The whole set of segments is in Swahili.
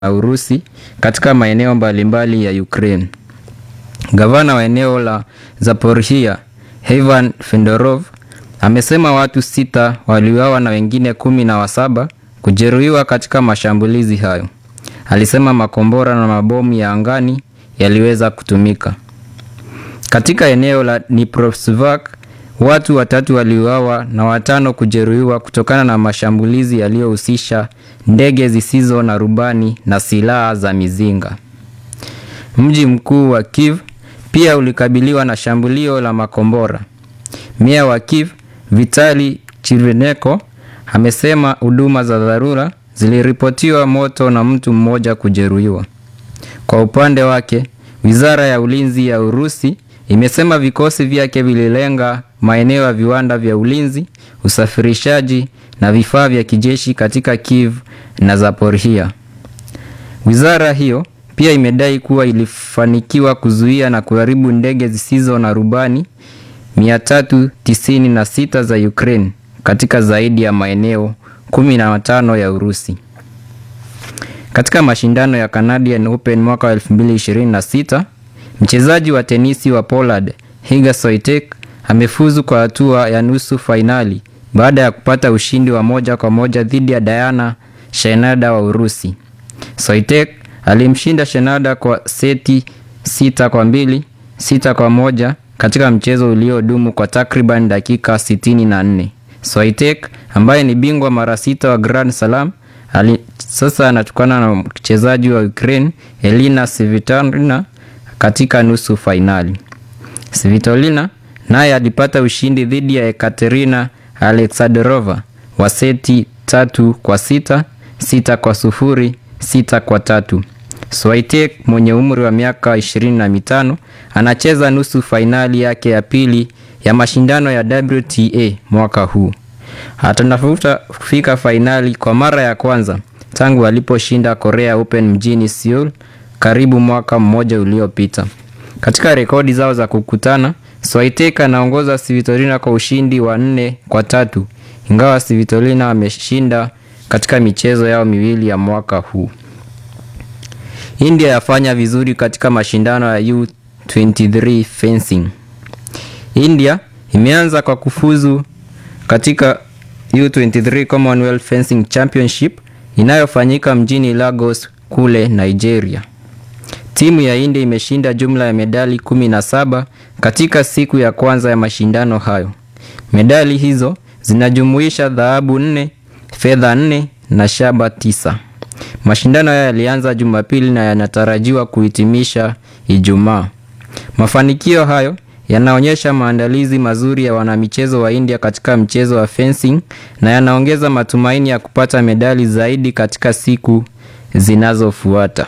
na Urusi katika maeneo mbalimbali ya Ukraine. Gavana wa eneo la Zaporizhia, Ivan Fedorov, amesema watu sita waliuawa na wengine kumi na wasaba kujeruhiwa katika mashambulizi hayo. Alisema makombora na mabomu ya angani yaliweza kutumika. Katika eneo la Dnipropetrovsk, watu watatu waliuawa na watano kujeruhiwa kutokana na mashambulizi yaliyohusisha ndege zisizo na rubani na silaha za mizinga. Mji mkuu wa Kiev pia ulikabiliwa na shambulio la makombora. Meya wa Kiev, Vitali Chirveneko, amesema huduma za dharura ziliripotiwa moto na mtu mmoja kujeruhiwa. Kwa upande wake, Wizara ya Ulinzi ya Urusi imesema vikosi vyake vililenga maeneo ya viwanda vya ulinzi, usafirishaji na vifaa vya kijeshi katika Kiev na Zaporizhia. Wizara hiyo pia imedai kuwa ilifanikiwa kuzuia na kuharibu ndege zisizo na rubani 396 za Ukraine katika zaidi ya maeneo 15 ya Urusi. Katika mashindano ya Canadian Open mwaka wa 2026, mchezaji wa tenisi wa Poland Iga Swiatek amefuzu kwa hatua ya nusu fainali baada ya kupata ushindi wa moja kwa moja dhidi ya Diana Shenada wa Urusi. Swiatek alimshinda Shenada kwa seti sita kwa mbili, sita kwa moja katika mchezo uliodumu kwa takriban dakika 64. Swiatek ambaye ni bingwa mara sita wa Grand Slam ali, sasa anatukana na mchezaji wa Ukraine Elina Svitolina katika nusu fainali. Svitolina naye alipata ushindi dhidi ya Ekaterina Alexandrova wa seti tatu kwa sita, sita kwa sufuri, sita kwa tatu. Swiatek mwenye umri wa miaka ishirini na mitano anacheza nusu fainali yake ya pili ya mashindano ya WTA mwaka huu. Atanafuta kufika fainali kwa mara ya kwanza tangu aliposhinda Korea Open mjini Seoul karibu mwaka mmoja uliopita. Katika rekodi zao za kukutana, Swiatek anaongoza Svitolina kwa ushindi wa nne kwa tatu, ingawa Svitolina ameshinda katika michezo yao miwili ya mwaka huu. India yafanya vizuri katika mashindano ya U23 fencing. India imeanza kwa kufuzu katika U23 Commonwealth Fencing Championship inayofanyika mjini Lagos kule Nigeria. Timu ya India imeshinda jumla ya medali 17 katika siku ya kwanza ya mashindano hayo. Medali hizo zinajumuisha dhahabu 4, fedha 4 na shaba 9. Mashindano haya yalianza Jumapili na yanatarajiwa kuhitimisha Ijumaa. Mafanikio hayo yanaonyesha maandalizi mazuri ya wanamichezo wa India katika mchezo wa fencing na yanaongeza matumaini ya kupata medali zaidi katika siku zinazofuata.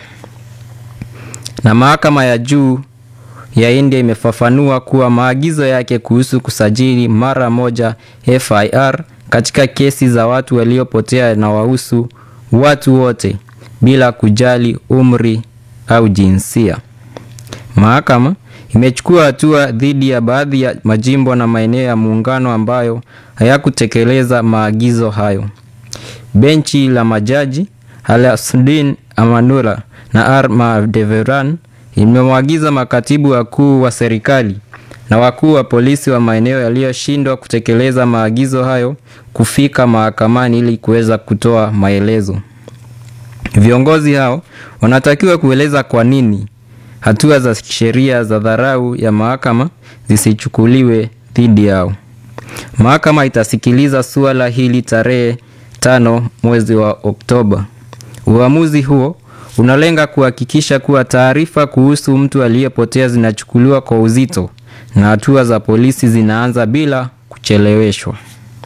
Na mahakama ya juu ya India imefafanua kuwa maagizo yake kuhusu kusajili mara moja FIR katika kesi za watu waliopotea na wahusu watu wote bila kujali umri au jinsia. Mahakama imechukua hatua dhidi ya baadhi ya majimbo na maeneo ya muungano ambayo hayakutekeleza maagizo hayo. Benchi la majaji Alasudin Amanula na R Madeveran imemwagiza makatibu wakuu wa serikali na wakuu wa polisi wa maeneo yaliyoshindwa kutekeleza maagizo hayo kufika mahakamani ili kuweza kutoa maelezo. Viongozi hao wanatakiwa kueleza kwa nini hatua za sheria za dharau ya mahakama zisichukuliwe dhidi yao. Mahakama itasikiliza suala hili tarehe tano mwezi wa Oktoba. Uamuzi huo unalenga kuhakikisha kuwa taarifa kuhusu mtu aliyepotea zinachukuliwa kwa uzito na hatua za polisi zinaanza bila kucheleweshwa.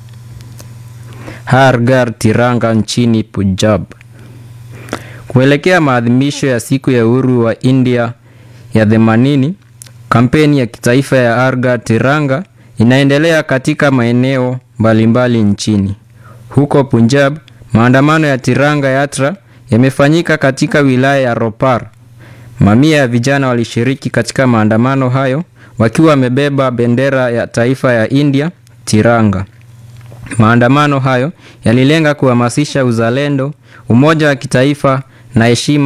Harghar Tiranga nchini Punjab. Kuelekea maadhimisho ya siku ya uhuru wa India ya 80, kampeni ya kitaifa ya Harghar Tiranga inaendelea katika maeneo mbalimbali nchini. Huko Punjab, maandamano ya Tiranga Yatra yamefanyika katika wilaya ya Ropar. Mamia ya vijana walishiriki katika maandamano hayo wakiwa wamebeba bendera ya taifa ya India, Tiranga. Maandamano hayo yalilenga kuhamasisha uzalendo, umoja wa kitaifa na heshima